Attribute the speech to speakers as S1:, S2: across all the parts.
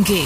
S1: umuyange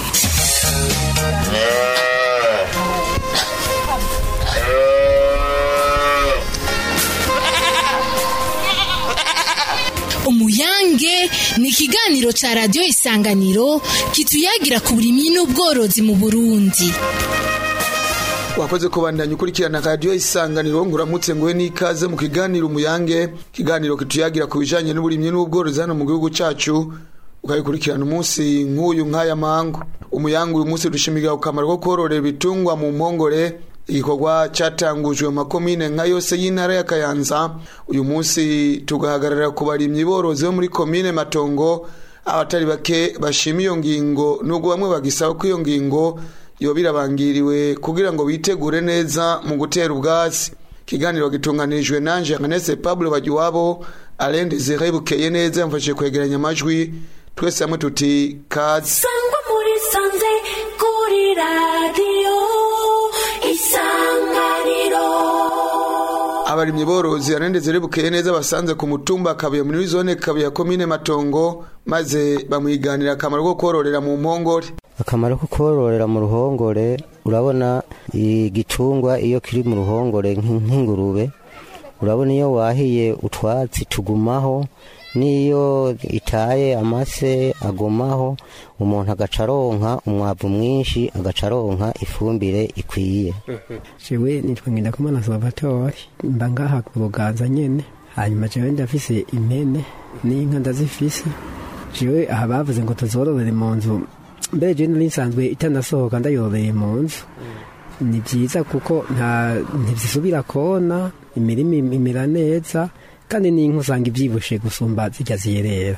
S1: umuyange ni ikiganiro ca radiyo isanganiro kituyagira ku burimyi n'ubworozi mu burundi
S2: wakoze kubandanya ukurikirana radiyo isanganiro nguramutse nguhe n'ikaze mu kiganiro umuyange ikiganiro kituyagira ku bijanye n'uburimyi n'ubworozi hano mu gihugu cacu ukabikurikirana umunsi nk'uyu nk'aya mangu umuyange uyu munsi dushimigira ku kamaro ko kororera ibitungwa mu mpongore igikorwa cyatangujwe mu makomine nka yose y'intara ya kayanza uyu munsi tugahagarara ku barimyi borozi bo muri komine matongo abatari bake bashima iyo ngingo nubwo bamwe bagisaba ko iyo ngingo yoba irabangiriwe kugira ngo bitegure neza mu gutera ubwatsi ikiganiro gitunganirijwe nanje Agnese Pablo Bagiwabo Alain Desire Bukeye neza yamfashije kwegeranya amajwi twese hamwe tuti kazi
S3: sangwa muri sanze kuri radiyo isanganiro
S2: abarimyi borozi Alain Desire Bukeye neza basanze ku mutumba kabuye muri zone kabuye ya komine Matongo maze bamwiganira akamaro ko kororera mu mpongore
S4: akamaro ko kororera mu ruhongore urabona igitungwa iyo kiri mu ruhongore nk'in- nk'ingurube urabona iyo wahiye utwatsi tugumaho n'iyo itaye amase agumaho umuntu agaca aronka umwavu mwinshi agaca aronka ifumbire ikwiye
S5: jewe nitwa ngendakumana salvatore mba ngaha ku buganza nyene hanyuma jewe ndafise impene n'inka ndazifise jewe aha bavuze ngo tuzororere mu nzu mbere jewe nari nsanzwe itanasohoka ndayororeye mu nzu ni vyiza kuko nta ntizisubira kona imirima im- imera neza kandi n'inka usanga ivyibushe gusumba zirya ziyerera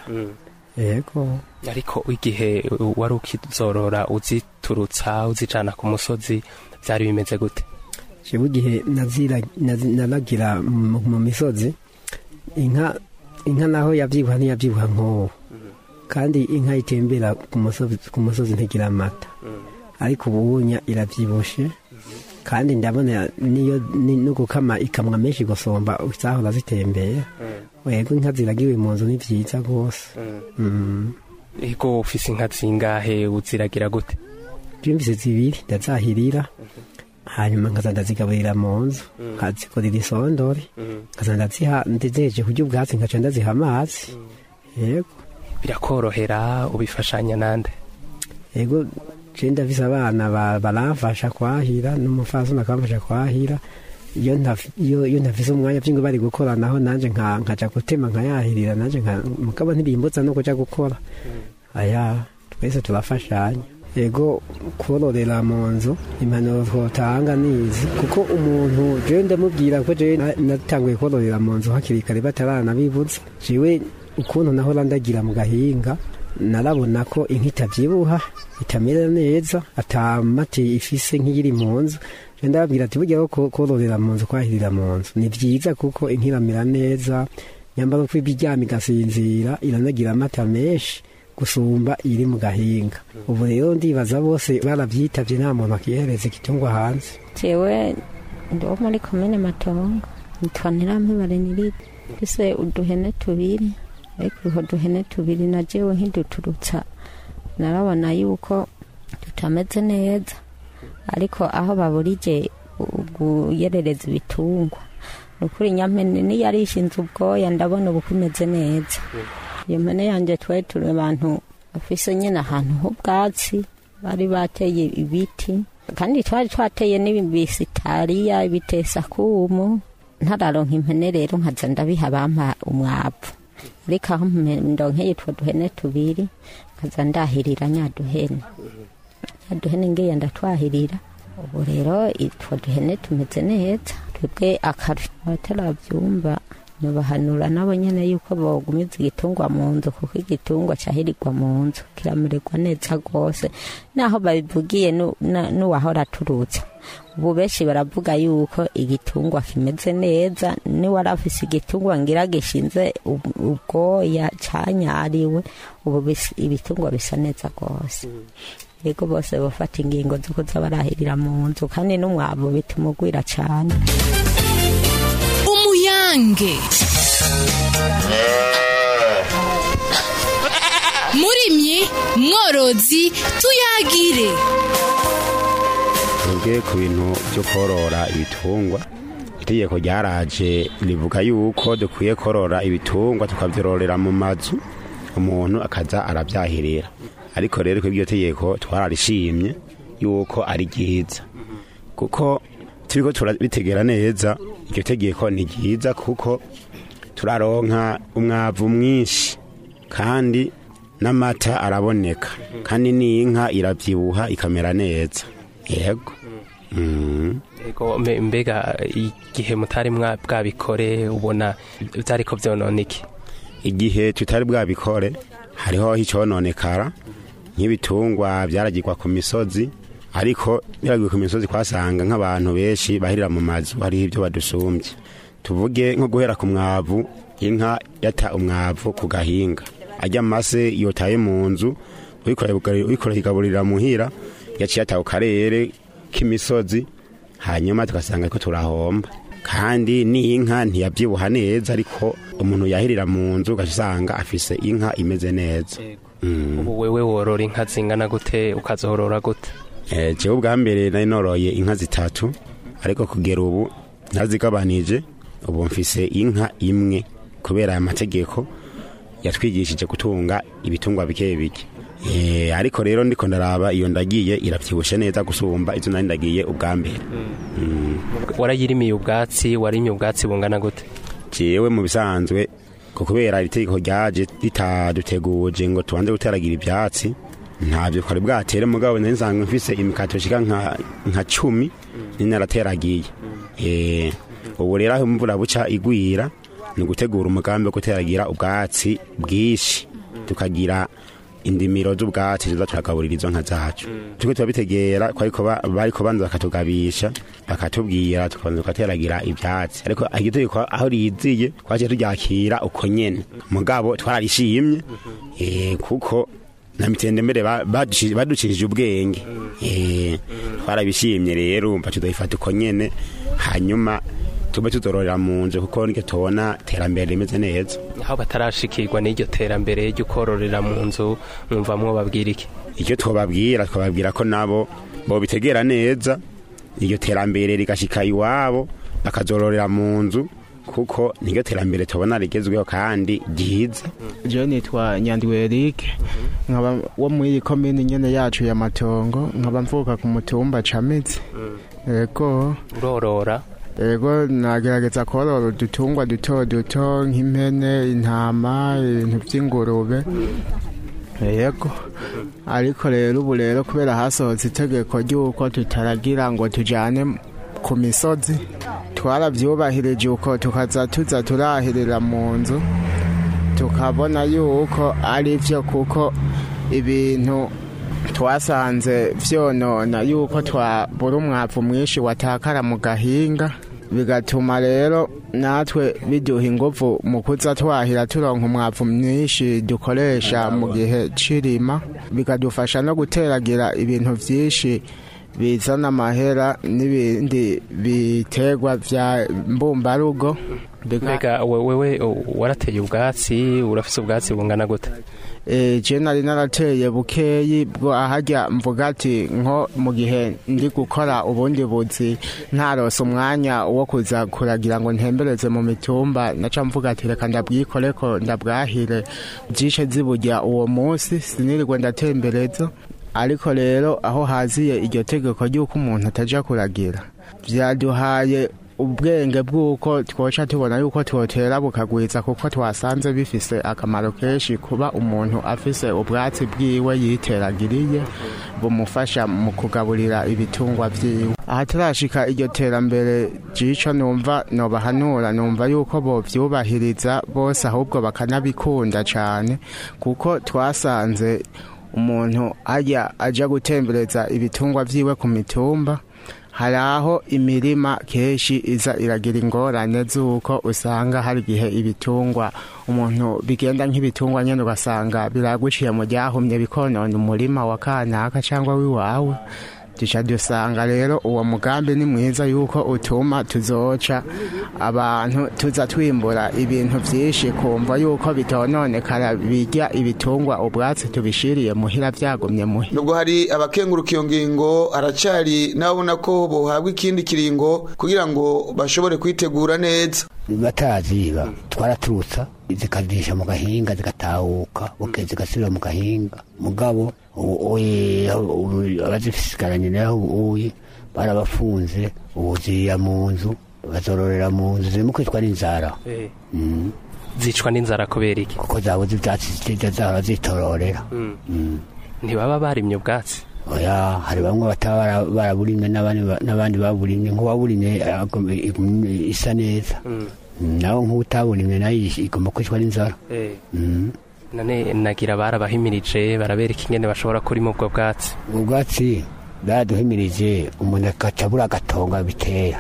S5: yego
S6: ariko igihe wari ukizorora uziturutsa uzijana ku musozi byari bimeze gute
S5: jewe igihe nazira- nazi- naragira mu mu misozi inka inka naho yabyibuha ntiyabyibuha nk'uwo kandi inka itembera ku musozi ku musozi ntigira amata ariko ubunya irabyibushe kandi ndabona niyo ni- no gukama ikamwa menshi gusumba zahora zitembera wego inka ziragiwe mu nzu ni byiza rwose Mm.
S6: ego ufise inka zingahe uziragira gute
S5: jimvise zibiri ndazahirira hanyuma nkaza ndazigaburira mu nzu nkazikorera isondore nkaza ndaziha ndezeje kurya ubwatsi nkaca ndaziha amazi yego
S6: birakorohera ubifashanya nande
S5: yego je ndafise abana ba- baramfasha kwahira n'umufasoni akamfasha kwahira iyo ntaf- iyo iyo ntafise umwanya vyingo bari gukora naho nanje nka- nkaja gutema nkayahirira nanje nka- mugabo ntibimbuza no kuja gukora aya twese turafashanya yego kororera mu nzu impanuro twotanga nizi kuko umuntu jewe ndamubwira ko jewe na- natanguye kororera mu nzu hakiri kare bataranabibuza jewe ukuntu nahora ndagira mu gahinga narabona ko inka itabyibuha itamera neza atamati ifise nk'iyiri mu nzu je ndababwira ati burya ko kororera mu nzu kwahirira mu nzu ni vyiza kuko inka iramera neza nyambara uko ibiryama igasinzira iranagira amata menshi gusumba iri mu gahinga ubu rero ndibaza bose baravyitavye nta muntu akihereza igitungwa hanze
S7: jewe ndi wo muri komine matongo nitwa ntirampebare niride mfise uduhene tubiri ariko utwo duhene tubiri na jewe nkiduturutsa narabona yuko tutameze neza ariko aho baburije guyerereza ibitungwa ni ukuri nyampene niyo arishinze ubwoya ndabona ubu kumeze neza iyo mpene yanjye twari turi abantu bafise nyine ahantu h'ubwatsi bari bateye ibiti kandi twari twateye n'ibisitariya ibitesakumu ntararonka impene rero nkaza ndabiha bampa umwavu ariko aho mpe- ndonkeye utwo duhene tubiri nkaza ndahirira nyaduhene nyaduhene ngiye ndatwahirira ubu rero utwo duhene tumeze neza twebwe akaru abatarabyumva nubahanura nabo nyene yuko bogumiza igitungwa mu nzu kuko igitungwa cyahirirwa mu nzu kiramererwa neza rwose naho babivugiye nu- na- n'uwahora aturutsa ubu benshi baravuga yuko igitungwa kimeze neza niwari afise igitungwa ngira gishinze ub- ubwoya canyariwe ubu bis- ibitungwa bisa neza rwose yego bose bafata ingingo zo kuza barahirira mu nzu kandi n'umwavu bituma ugwira cane
S1: umuyange murimyi mworozi tuyagire
S8: twebwe ku bintu byo korora ibitungwa itegeko ryaraje rivuga yuko dukwiye korora ibitungwa tukabyororera mu mazu umuntu akaza arabyahirira ariko rero ko iryo tegeko twararishimye yuko ari ryiza kuko turiko turabitegera neza iryo tegeko ni ryiza kuko turaronka umwavu mwinshi kandi n'amata araboneka kandi n'inka irabyibuha ikamera neza yego Mm.
S6: Ego mbe- mbega igihe mutari mwa- bwabikore ubona byariko vyonona iki
S8: igihe tutari bwabikore hariho icononekara nk'ibitungwa byaragirwa ku misozi ariko biragiwe ku misozi kwasanga nk'abantu benshi bahirira mu mazu hariho ibyo badusumbye tuvuge nko guhera ku mwavu inka yata umwavu ku gahinga ajya amase yotaye mu nzu uyikoreye igaburira muhira yaciye ata ku karere k'imisozi hanyuma tugasanga ko turahomba kandi n'inka ntiyabyibuha neza ariko umuntu yahirira mu nzu ugasanga afise inka imeze neza Mm.
S6: ubu wewe worora inka zingana gute ukazorora gute
S8: Eh, jewe ubwa mbere nari noroye inka zitatu ariko kugera ubu nazigabanije ubu mfise inka imwe kubera aya mategeko yatwigishije gutunga ibitungwa bike bike Eh, ariko rero ndiko ndaraba iyo ndagiye iravyibushe neza gusumba izo nari ndagiye ubwa mbere Mm.
S6: warayirimiye ubwatsi warimye ubwatsi bungana gute
S8: jewe mu bisanzwe ko kubera iri tegeko ryaje ritaduteguje ngo tubanze guteragira ibyatsi ntabyo twari bwatere mugabo nari nsanzwe mfise imikato ishika nka, nka cumi ni narateragiye Eh, ubu rero aho imvura buca igwira ni ugutegura umugambi wo guteragira ubwatsi bwinshi tukagira indimiro z'ubwatsi tuza turagaburira izo nka zacu turiko turabitegera ariko bariko banza bakatugabisha bakatubwira tukabanza tukateragira ivyatsi ariko iryo tegeko aho riziye twaciye turyakira uko nyene mugabo twararishimye eh, kuko na mitendembere ba- baduci- baducishije ubwenge Eh, twarabishimye rero umva tudabifata uko nyene hanyuma tube tuzororera mu nzu kuko niryo tubona terambere rimeze neza
S6: aho batarashikirwa n'iryo terambere ryo kororera mu nzu mwumva mwobabwira iki
S8: icyo twababwira twababwira ko nabo bobitegera neza iryo terambere rigashika iwabo bakazororera mu nzu kuko niryo terambere tubona rigezweho kandi ryiza
S9: jewe nitwa nyandiwe Eric nkaba wo muri iyi komini nyene yacu ya matongo nkaba mvuka ku mutumba camitse yego
S6: urorora
S9: yego nagerageza korora udutungwa duto duto nk'impene intama ibintu vy'ingurube yego ariko rero ubu rero kubera hasohotse itegeko ry'uko tutaragira ngo tujane ku misozi twaravyubahirije uko tukaza tuza turahirira mu nzu tukabona yuko ari byo kuko ibintu twasanze vyonona yuko twabura umwavu mwinshi watakara mu gahinga bigatuma rero natwe biduha inguvu mu kuza twahira turonka umwavu mwinshi dukoresha mu gihe c'irima bikadufasha no guteragira ibintu vyinshi bizana amahera n'ibindi biterwa vya mbumbarugo Bika-
S6: mbega we- wewe u- warateye ubwatsi urafise ubwatsi bungana gute
S9: Eh, je nari narateye bukeyi bwo ahajya mvuga ati nko mu gihe ndi gukora ubundi buzi ntarose umwanya wo kuza kuragira ngo ntembereze mu mitumba naca mvuga ati reka ndabwikore ko ndabwahire byishe ziburya uwo munsi sinirirwe ndatembereza ariko rero aho haziye iryo tegeko ry'uko umuntu ataja kuragira byaduhaye ubwenge bw'uko twoca tubona yuko twotera bukagwiza kuko twasanze bifise akamaro kenshi kuba umuntu afise ubwatsi bwiwe yiteragiriye bumufasha mu kugaburira ibitungwa vyiwe ahatarashika iryo terambere jico numva nobahanura numva yuko bovyubahiriza bose ahubwo bakanabikunda cane kuko twasanze umuntu ajya aja gutembereza ibitungwa vyiwe ku mitumba hari aho imirima kenshi iza iragira ingorane z'uko usanga hari igihe ibitungwa umuntu bigenda nk'ibitungwa nyine ugasanga biraguciye mu ryahumye bikonona umurima wa kanaka cyangwa w'iwawe duca dusanga rero uwo mugambi ni mwiza yuko utuma tuzoca abantu tuza twimbura ibintu byinshi kumva yuko bitononekara birya ibitungwa ubwatsi tubishiriye muhira byagumye muhira
S2: nubwo hari abakenguruka iyo ngingo haracari n'ababona ko bohabwa ikindi kiringo kugira ngo bashobore kwitegura neza
S10: bataraziba twaraturutsa zikadisha mu gahinga zigatahuka buke zigasubira mu gahinga mugabo abazisigaranye naho ubuye barabafunze ubu zirira mu nzu bazororera mu nzu zirimo kwitwa n'inzara Mm.
S6: zicwa n'inzara kubera iki
S10: kuko zabuze ibyatsi zijya zahora zitororera Mm.
S6: ntibaba barimye ubwatsi
S10: oya hari bamwe bataba bara- baraburimye n'abandi ba- n'abandi baburimye nk'uwaburimye agom- igum- isa neza
S6: Mm.
S10: Mm, nawe nk'utaburimye nayo igomba kwicwa n'inzara
S6: Eh,
S10: Mm.
S6: none nagira barabahimirije barabereka ingene bashobora kurima ubwo bwatsi
S10: ubwatsi baraduhimirije umuntu agaca abura agatongo bitera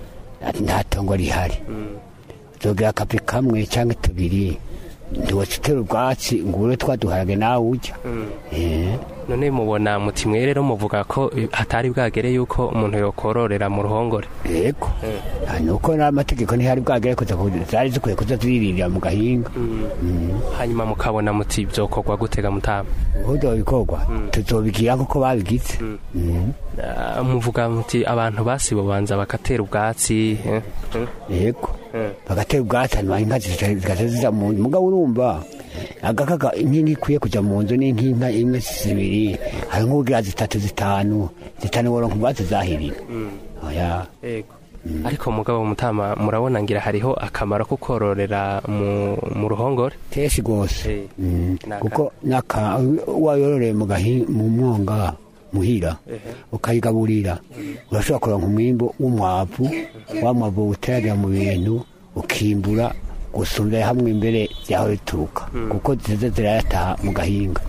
S10: nta tongo rihari zogira akapi kamwe cyangwa tubiri ntiwaca utera ubwatsi ngo ube twaduharage nawe ujya Eh,
S6: none mubona muti mwe rero muvuga ko hatari bwagere yuko umuntu yokororera mu ruhongore
S10: yego Ah, ni uko n'amategeko ntihari bwagere kuza ku- zari zikwiye kuza ziririra mu gahinga
S6: hanyuma mukabona muti byokorwa gutega mutama
S10: uburyo bikorwa tuzobigira nk'uko babigize Mm.
S6: Ah, muvuga muti abantu basibobanza bagatera ubwatsi eh, eh,
S10: yego
S6: eh.
S10: bagatera ubwatsi hanyuma inka zica- zigaca ziza mu nzu mugabo urumva agakaga inka ikwiye kujya mu nzu ni nk'inka imwe zibiri hari nk'ubwira zitatu zitanu zitanu woronka ubwatsi zahirira oya
S6: Ego. ariko mugabo mutama murabona ngira hariho akamaro ko kororera mu, mu ruhongore
S10: kenshi rwose
S6: Eh,
S10: Mm.
S6: naka-
S10: kuko naka wayororeye mu gahi mu mwonga muhira ukayigaburira urashobora kuronka umwimbo w'umwavu wa mwavu uteragira mu bintu ukimbura gusumbira hamwe imbere yaho bituruka kuko ziza zirayataha mu gahinga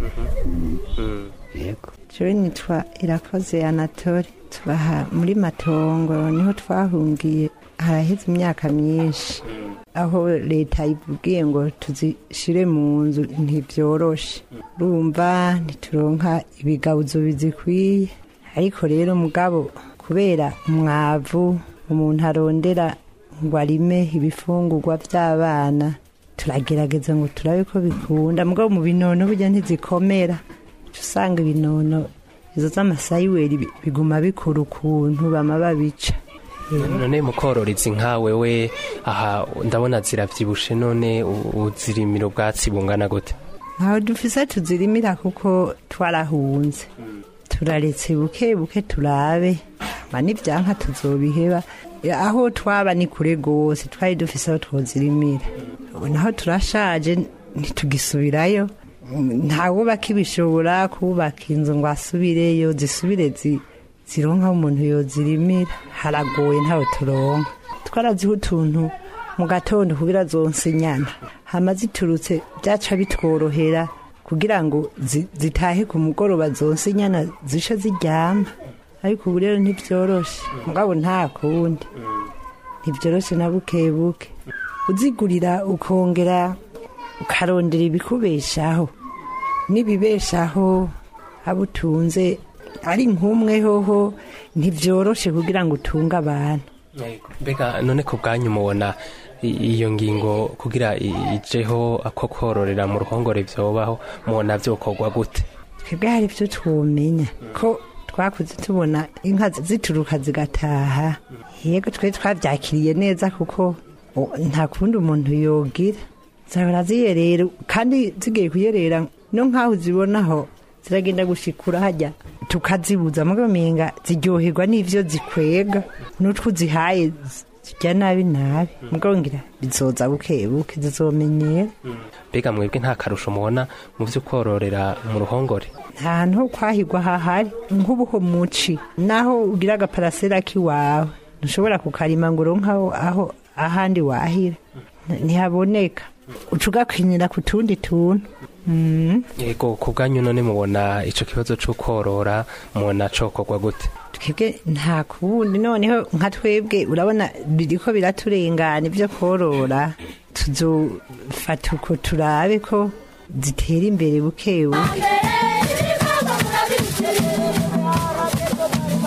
S6: Mm.
S10: yego
S11: jewe nitwa irakoze anatole tubaha muri matongo niho twahungiye haraheze imyaka myinshi aho leta ivugiye ngo tuzishire mu nzu ntibyoroshe urumva ntituronka ibigabuzo bizikwiye ariko rero mugabo kubera umwavu umuntu arondera ngo arime ibifungurwa by'abana turagerageza ngo turabe ko bikunda mugabo mu binono burya ntizikomera uca usanga ibinono izo z'amasayiweri bi- biguma bikura ukuntu bama babica
S6: none mukorora izi nka wewe aha ndabona ziravyibushe none u- uzirimira ubwatsi bungana gute
S11: ntaho dufise tuzirimira kuko twarahunze turaretse buke buke turabe ma n'ivyanka tuzobiheba E, aho twaba ni kure gose twari dufise aho twozirimira ubu naho turashaje ntitugisubirayo ntawubaka ibishobora kubaka inzu ngo asubireyo zisubire zi- zironka aho umuntu yozirimira haragoye ntawe turonka twaraziho utuntu mu gatondo kugira zonse inyana hama ziturutse byaca bitworohera kugira ngo zi- zitahe ku mugoroba zonse inyana zishe ziryama ariko ubu rero ntibyoroshe mugabo nta kundi ntibyoroshe na buke buke uzigurira ukongera ukarondera ibikubeshaho n'ibibeshaho abo utunze ari nk'umwe hoho ntibyoroshe kugira ngo utunge abantu
S6: mbega none ku bwanyu mubona i- iyo ngingo kugira i- ijeho ako kororera mu ruhongore vyobaho mubona vyokorwa gute
S11: twebwe hari ibyo twumenya ko twakuze tubona inka zituruka zigataha yego twe twabyakiriye neza kuko o- nta kundi umuntu yogira zahora ziyerera kandi zigiye kuyerera no nk'aho uzibonaho ziragenda gushikura hajya tukazibuza mugabo menga ziryoherwa n'ivyo zikwega n'utwo uzihaye zijya nabi nabi mugabo ngira bizoza buke buke zizomenyera
S6: mbega mwebwe nta karusho mubona mu vyo kororera mu ruhongore
S11: nta hantu ho kwahirwa hahari nk'ubuho muci naho ugira agaparasera k'iwawe ntushobora kukarima ngo uronke aho aho ahandi wahira N- ntihaboneka uca ugakwinira ku tundi tuntu Mm.
S6: yego ku bwanyu none mubona ico kibazo co korora mubona cokorwa gute
S11: twebwe nta kubundi noneho nka twebwe urabona biriko biraturengana ibyo korora tuzofata uko turabe ko zitera imbere buke buke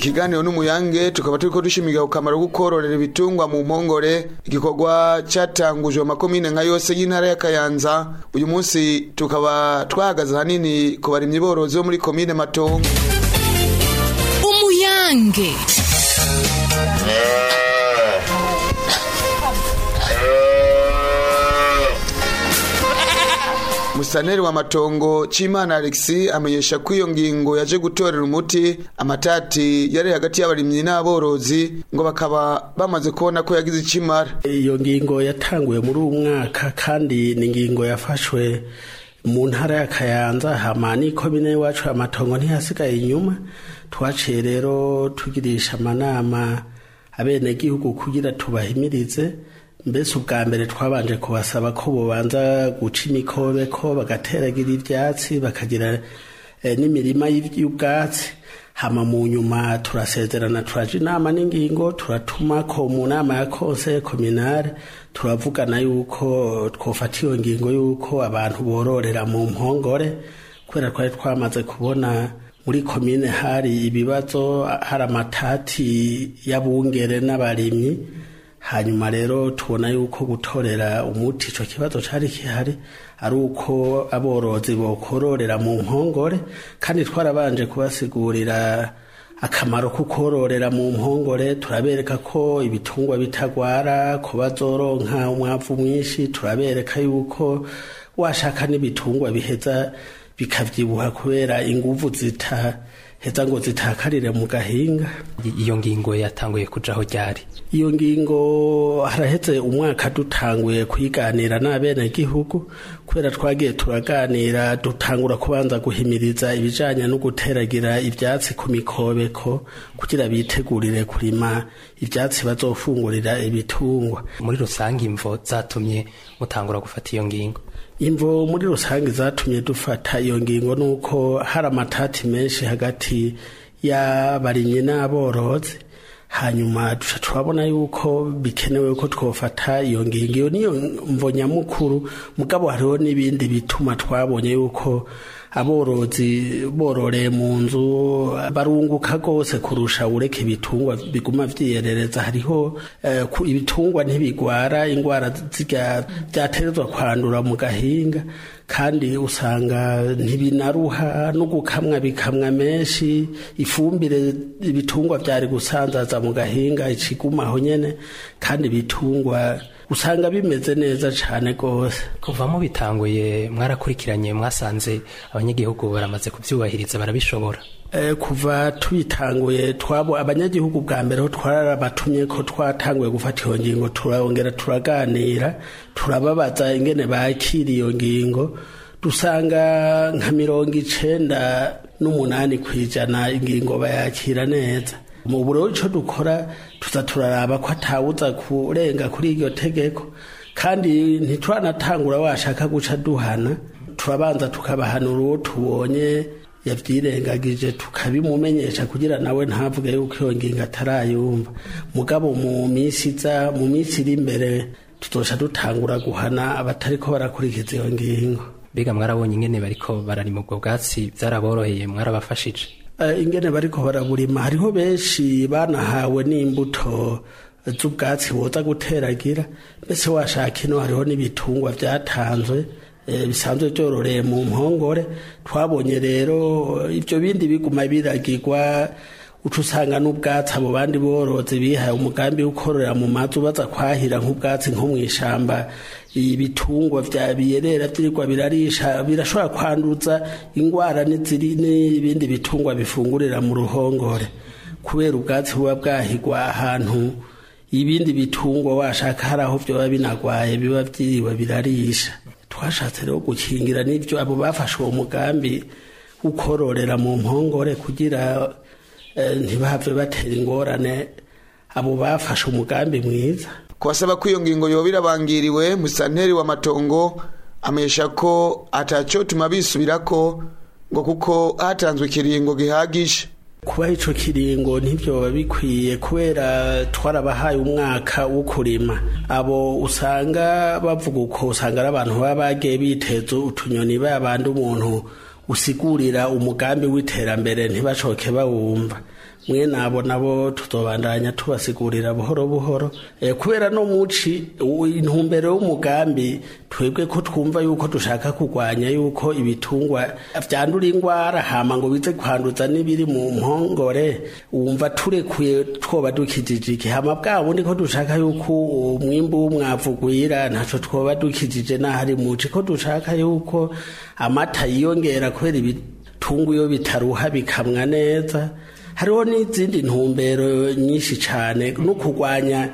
S2: ikiganiro n'umuyange tukaba turiko dushimiga ku kamaro ko kororera ibitungwa mu mpongore igikorwa catangujwe mu makomine nka yose y'intara ya Kayanza uyu munsi tukaba twahagaze hanini ku barimyi borozi bo muri komine Matongo
S1: umuyange
S2: Musaneri wa Matongo Chimana Alexi amenyesha ko iyo ngingo yaje gutorera umuti amatati yari hagati y'abarimyi n'aborozi ngo bakaba bamaze kubona ko yagize ikimara
S12: iyo ngingo yatanguye muri uwo mwaka kandi ni ingingo yafashwe mu ntara ya kayanza hama n'ikomine iwacu amatongo ntiyasigaye inyuma twaciye rero tugirisha amanama abenegihugu kugira tubahimirize mbese ubwa mbere twabanje kubasaba ko bubanza guca imikobeko bagateragira ibyatsi bakagira eh, n'imirima y'ubwatsi hama mu nyuma turasezerana turaja inama n'ingingo turatuma ko mu nama ya konseye kominare turavugana yuko twofata iyo ngingo yuko abantu bororera mu mpongore kubera twari twamaze kubona muri komine hari ibibazo hari amatati y'abungere n'abarimyi hanyuma rero tubona yuko gutorera umuti icyo kibazo cyari gihari ari uko aborozi bokororera mu mpongore kandi twarabanje kubasigurira akamaro ko kororera mu mpongore turabereka ko ibitungwa bitagwara ko bazoronka umwavu mwinshi turabereka yuko washaka n'ibitungwa biheza bikabyibuha kubera inguvu zita heza ngo zitakarire mu gahinga
S6: iyo ngingo yatanguye kujaho ryari
S12: iyo ngingo haraheze umwaka dutanguye kuyiganira n'abenegihugu kubera twagiye turaganira dutangura kubanza guhimiriza ibijanye no guteragira ivyatsi ku mikobeko kugira bitegurire kurima ivyatsi bazofungurira ibitungwa
S6: muri rusange imvo zatumye mutangura gufata iyo ngingo
S12: imvo muri rusange zatumye dufata iyo ngingo nuko hari amatati menshi hagati y'abarimyi n'aborozi hanyuma duca turabona yuko bikenewe ko twofata iyo ngingo iyo niyo mvo nyamukuru mugabo hariho n'ibindi bituma twabonye yuko aborozi bororeye mu nzu barunguka rwose kurusha ureka ibitungwa biguma vyiyerereza hariho eh, ibitungwa ntibigwara ingwara vyaterezwa kwandura mu gahinga kandi usanga ntibinaruha no gukamwa bikamwa menshi ifumbire ibitungwa vyari gusanzaza mu gahinga icigumaho nyene kandi ibitungwa usanga bimeze neza cane gose
S6: kuva mu bitanguye mwarakurikiranye mwasanze abanyagihugu baramaze kuvyubahiriza barabishobora
S12: Eh, kuva tubitanguye twabo abanyagihugu bwa mbere ho twarabatumye ko twatanguye gufata iyo ngingo turongera turaganira turababaza ingene bakira iyo ngingo dusanga nka mirongo icenda n'umunani kw'ijana ingingo bayakira neza mu buro ico dukora tuza turaraba ko atawuza kurenga kuri iryo tegeko kandi ntituranatangura washaka guca duhana turabanza tukabahanura uwo tubonye yavyirengagije tukabimumenyesha kugira nawe ntavuge yuko iyo ngingo atarayumva mugabo mu minsi iza mu minsi iri imbere tuzoca dutangura guhana abatariko barakurikiza iyo ngingo
S6: mbega mwarabonye ingene bariko bararima ubwo bwatsi vyaraboroheye mwarabafashije
S12: Eh, ingene bariko baraburima hariho benshi banahawe n'imbuto z'ubwatsi boza guteragira mbese washaka ino hariho n'ibitungwa vyatanzwe eh, bisanzwe vyororeye mu mpongore twabonye rero ivyo bindi biguma biragirwa uca usanga n'ubwatsi abo bandi borozi bihaye umugambi wo kororera mu mazu baza kwahira nk'ubwatsi nko mw'ishamba ibitungwa vya biyerera vyirirwa birarisha birashobora kwanduza ingwara n'iziri n'ibindi bitungwa bifungurira mu ruhongore kubera ubwatsi buba bwahigwa ahantu ibindi bitungwa washaka hari aho vyoba binagwaye biba vyiriwe birarisha twashatse rero gukingira n'ivyo abo bafashe uwo mugambi ukororera mu mpongore kugira eh, ntibahave batera ingorane abo bafashe umugambi mwiza
S2: kubasaba ko iyo ngingo yoba irabangiriwe musanteri wa matongo amesha ko atacotuma bisubirako ngo kuko hatanzwe ikiringo gihagije
S12: kuba ico kiringo ntibyoba bikwiye kubera twarabahaye umwaka wo kurima abo usanga bavuga uko usanga ari abantu baba bagiye biteza utunyoni babandi umuntu usigurira umugambi w'iterambere ntibashoke bawumva mwe nabo nabo tuzobandanya tubasigurira buhoro buhoro eh, kubera no muci u- intumbero y'umugambi twebwe ko twumva yuko dushaka kurwanya yuko ibitungwa vyandura ingwara hama ngo bize kwanduza n'ibiri mu mpongore wumva turekuye twoba dukijije iki hama bwa bundi ko dushaka yuko umwimbu w'umwavu gwira ntaco twoba dukijije n'ahari muci ko dushaka yuko amata yiyongera kubera ibitungu iyo bitaruha bikamwa neza hariho n'izindi ntumbero nyinshi cyane no kurwanya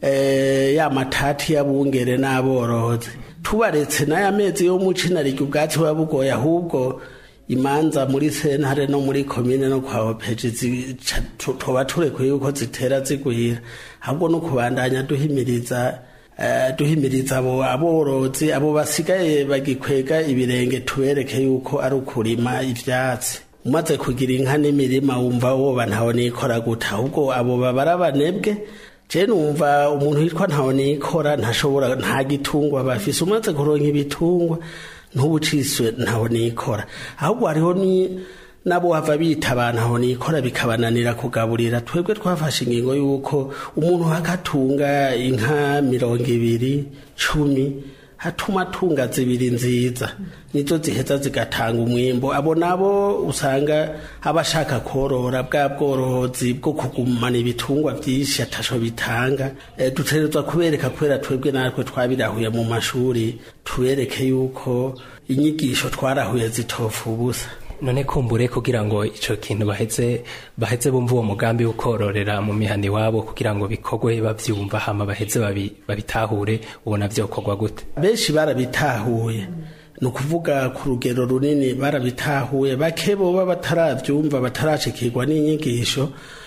S12: eh, ya matati y'abungere n'aborozi tubaretse n'aya mezi yo muci narirya ubwatsi buba bugoye ahubwo imanza muri sentare no muri komine no kwa opeji zica- tu- tuba turekuye yuko zitera zigwira ahubwo no kubandanya duhimiriza eh, duhimiriza abo aborozi abo basigaye bagikwega ibirenge tubereke yuko ari ukurima ivyatsi umaze kugira inka n'imirima wumva woba ntawe nikora guta ahubwo abo babara abanebwe je numva umuntu yitwa ntawe nikora ntashobora nta gitungwa bafise umaze kuronka ibitungwa ntubuciswe ntawe nikora ahubwo hariho ni nabo hava bita abantu aho nikora bikabananira kugaburira twebwe twafashe ingingo y'uko umuntu hagatunga inka mirongo ibiri cumi hatuma atunga zibiri nziza nizo ziheza zigatanga umwimbo abo nabo usanga abashaka korora bwa bworozi bwo kugumana ibitungwa byinshi atasho bitanga e, dutegerezwa kubereka kubera twebwe natwe twabirahuye mu mashuri tubereke yuko inyigisho twarahuye zitofu ubusa
S6: none kumbure kugira ngo ico kintu baheze baheze bumva uwo mugambi wo kororera mu mihani wabo kugira ngo bikorwe bavyumva hama baheze babi- babitahure ubona vyokorwa gute
S12: benshi barabitahuye ni ukuvuga ku rugero runini barabitahuye bake boba batarabyumva batarashikirwa n'inyigisho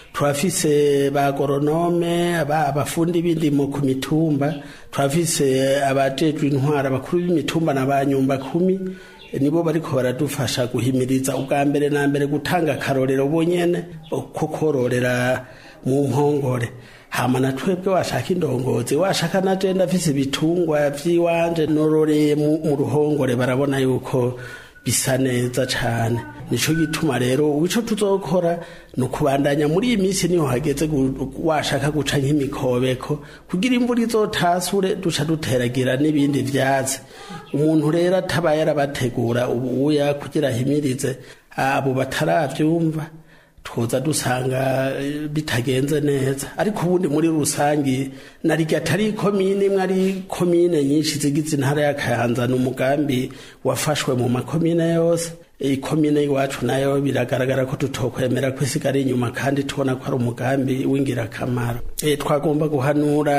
S12: turafise ba goronome aba- abafundi b'indimo ku mitumba turafise abajejwe intwara abakuru b'imitumba na ba nyumba kumi nibo bariko baradufasha guhimiriza ubwa mbere na mbere gutanga akarorero bonyene ko kororera mu mpongore hama na twebwe washaka indongozi washaka na je ndafise ibitungwa vy'iwanje nororeye mu mu ruhongore barabona yuko bisa neza cane nico gituma rero ico tuzokora ni ukubandanya muri iyi minsi niho hageze gu- washaka guca nk'imikobeko kugira imvura izotasure duca duteragira n'ibindi vyatsi umuntu rero ataba yarabategura ubuya kugira ahimirize abo bataravyumva twoza dusanga eh, bitagenze neza ariko ubundi muri rusangi narirya atari komine imwe ari komine nyinshi zigize intara ya kayanza ni umugambi wafashwe mu makomine yose ikomine iwacu nayo biragaragara ko tutokwemera ko isigara inyuma kandi tubona ko ari umugambi w'ingirakamaro e, twagomba guhanura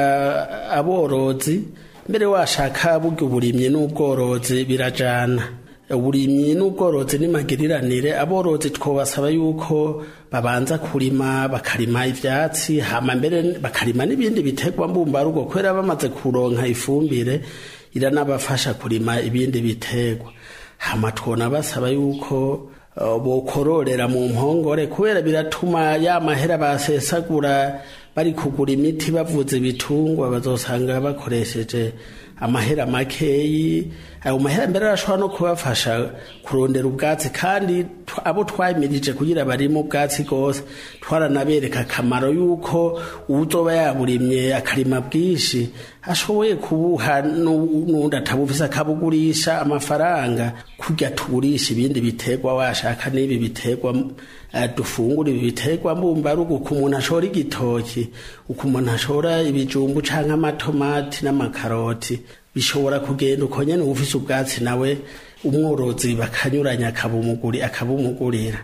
S12: aborozi mbere washaka burya uburimyi n'ubworozi birajana uburimyi n'ubworozi n'imagiriranire aborozi twobasaba yuko babanza kurima bakarima ivyatsi hama mbere bakarima n'ibindi biterwa mbumbarugo kubera bamaze kuronka ifumbire iranabafasha kurima ibindi biterwa hama twona basaba yuko uh, bokororera mu mpongore kubera biratuma ya mahera basesagura bari kugura imiti bavuza ibitungwa bazosanga bakoresheje amahera makeyi ayo mahera mbere arashobora no kubafasha kurondera ubwatsi kandi tw- abo twayimirije kugira barimo ubwatsi rwose twaranabereka akamaro yuko uwuzoba yaburimye akarima bwinshi ashoboye kubuha nu- n'undi atabufise akabugurisha amafaranga kurya tugurisha ibindi biterwa washaka n'ibi biterwa eh, dufungura ibi biterwa mbumbarugo uko umuntu ashora igitoki uko umuntu ashora ibijumbu canke amatomati n'amakaroti bishobora kugenda uko nyene ufise ubwatsi nawe umworozi bakanyuranya akabumuguri akabumugurira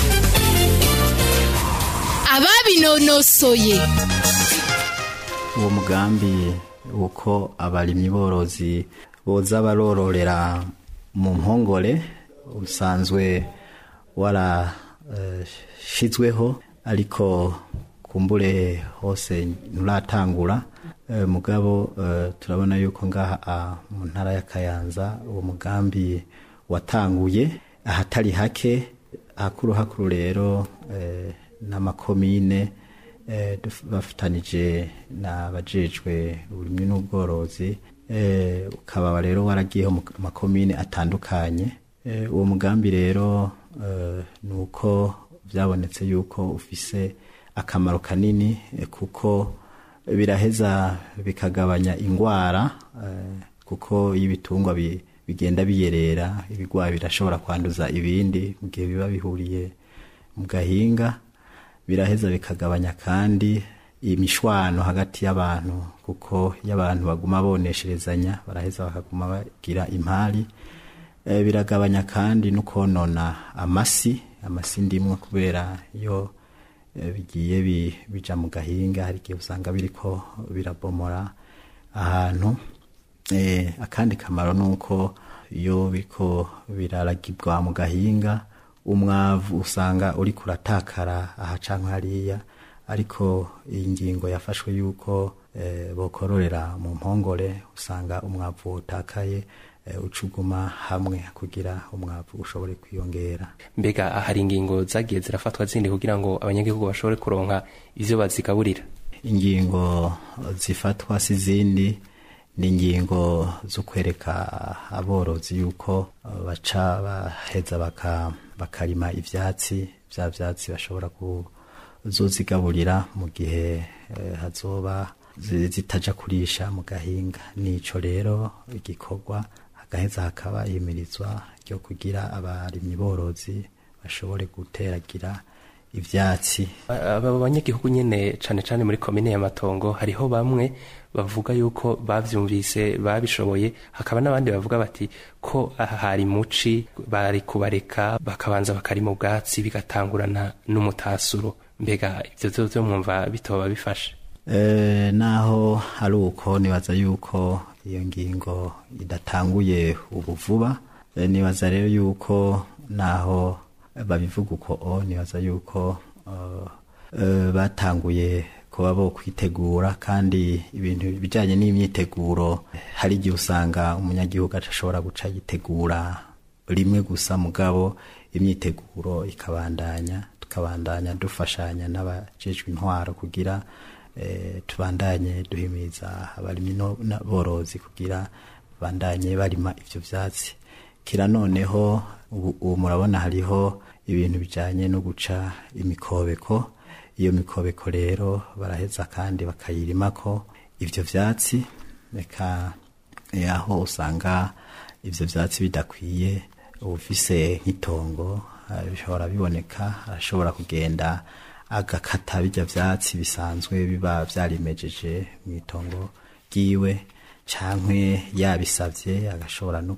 S1: ababinonosoye
S13: uwo mugambi uko abarimyi borozi boza barororera mu mpongore usanzwe warashizweho ariko kumbure hose nturatangura Eh, mugabo eh, turabona yuko ngaha ah, mu ntara ya kayanza uwo mugambi watanguye ahatari hake hakuru hakuru rero eh, n'amakomine eh, duf- bafatanije n'abajejwe uburimyi n'ubworozi eh, ukaba rero waragiyeho mu makomine atandukanye eh, uwo mugambi rero eh, ni uko byabonetse yuko ufise akamaro kanini eh, kuko biraheza bikagabanya ingwara eh, kuko iyo ibitungwa bi- bigenda biyerera ibigwayi birashobora kwanduza ibindi mu gihe biba bihuriye mu gahinga biraheza bikagabanya kandi imishwano hagati y'abantu kuko iyo abantu baguma bonesherezanya baraheza bakaguma bagira impari Eh, biragabanya kandi no konona amasi amasi ndimwe kubera iyo eh, bigiye bi- bija mu gahinga hari igihe usanga biriko birabomora ahantu Eh, akandi kamaro ni uko iyo biriko biraragibwa mu gahinga umwavu usanga uri kuratakara aha canke hariya ariko iyi ngingo yafashwe yuko eh, bokororera mu mpongore usanga umwavu utakaye eh, ucuguma hamwe kugira umwavu ushobore kwiyongera
S6: mbega hari ingingo zagiye zirafatwa zindi kugira ngo abanyagihugu bashobore kuronka ivyo bazigaburira
S13: ingingo zifatwa si zindi ni ingingo zo kwereka aborozi yuko uh, baca baheza baka, bakarima ivyatsi vya vyatsi bashobora kuzozigaburira mu gihe eh, hazoba zi- zitaja kurisha mu gahinga nico rero igikorwa hagaheza hakaba ihimirizwa ryo kugira abarimyi borozi bashobore guteragira ivyatsi
S6: aba banyagihugu nyene cane cane muri komine ya matongo hariho bamwe bavuga yuko bavyumvise babishoboye hakaba n'abandi bavuga bati ko aha hari muci bari kubareka bakabanza bakarima ubwatsi bigatangurana n'umutasuro mbega ivyo vyovyo mwumva bitoba bifashe
S13: E, naho ari uko nibaza yuko iyo ngingo idatanguye ubu vuba e, nibaza rero yuko naho babivuga uko o nibaza yuko uh, uh, batanguye kuba bo kwitegura kandi ibintu bijanye n'imyiteguro hari igihe usanga umunyagihugu ashobora guca yitegura rimwe gusa mugabo imyiteguro ikabandanya tukabandanya dufashanya n'abajejwe intwaro kugira eh, tubandanye duhimiza abarimyi no- n'aborozi kugira bandanye barima ivyo vyatsi kira noneho ubu ubu murabona hariho ibintu bijanye no guca imikobeko iyo mikobeko rero baraheza kandi bakayirimako ivyo vyatsi reka eh, aho usanga ivyo vyatsi bidakwiye ubufise nk'itongo eh, bishobora biboneka arashobora kugenda agakata bijya vyatsi bisanzwe biba vyarimejeje mu itongo ryiwe cankwe yabisavye agashobora no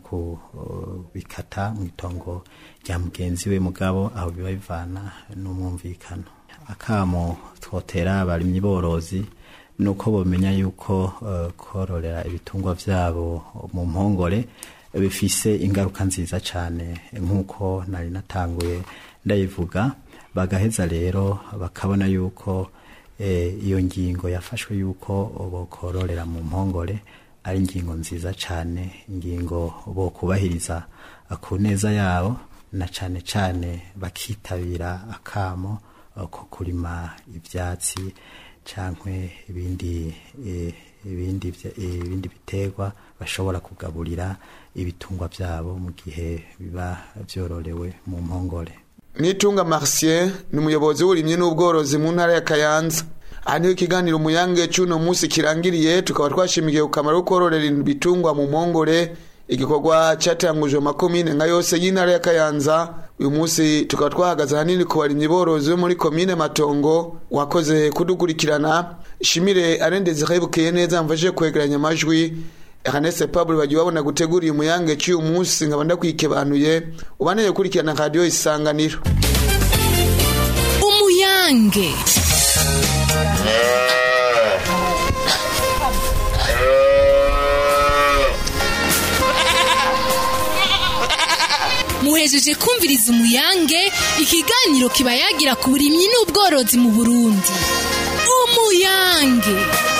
S13: kubikata mu itongo rya mugenzi we mugabo aho biba bivana n'umwumvikano akamo twotera abarimyi borozi nuko bomenya yuko uh, kororera ibitungwa vyabo mu mpongore bifise ingaruka nziza cyane nk'uko nari natanguye ndayivuga bagaheza rero bakabona yuko eh, iyo ngingo yafashwe yuko bokororera mu mpongore ari ingingo nziza cyane ingingo bokubahiriza ku neza yabo na cyane cyane bakitabira akamo eh, ko kurima ivyatsi cankwe ibindi eh, ibindi vya- eh, ibindi biterwa bashobora kugaburira ibitungwa vyabo mu gihe biba vyororewe mu mpongore
S2: nitunga marcien ni umuyobozi w'uburimyi n'ubworozi mu ntara ya kayanza aha niho ikiganiro umuyange cy'uno munsi kirangiriye tukaba twashimikiye ku kamaro ko kororera ibitungwa mu mpongore igikorwa cyatangujwe mu makomine nka yose y'intara ya kayanza uyu munsi tukaba twahagaze ahanini ku barimyi borozi bo muri komine matongo wakoze kudukurikirana shimire arendeze kayibukeye neza mfashe kwegeranya amajwi Ernest Pablo bagiye babona gutegura uyu muyange cy'uyu munsi nkaba ndakwikebanuye ubaneye gukurikirana radiyo isanganiro
S1: umuyange muhejeje kumviriza umuyange ikiganiro kiba yagira ku burimyi n'ubworozi mu burundi umuyange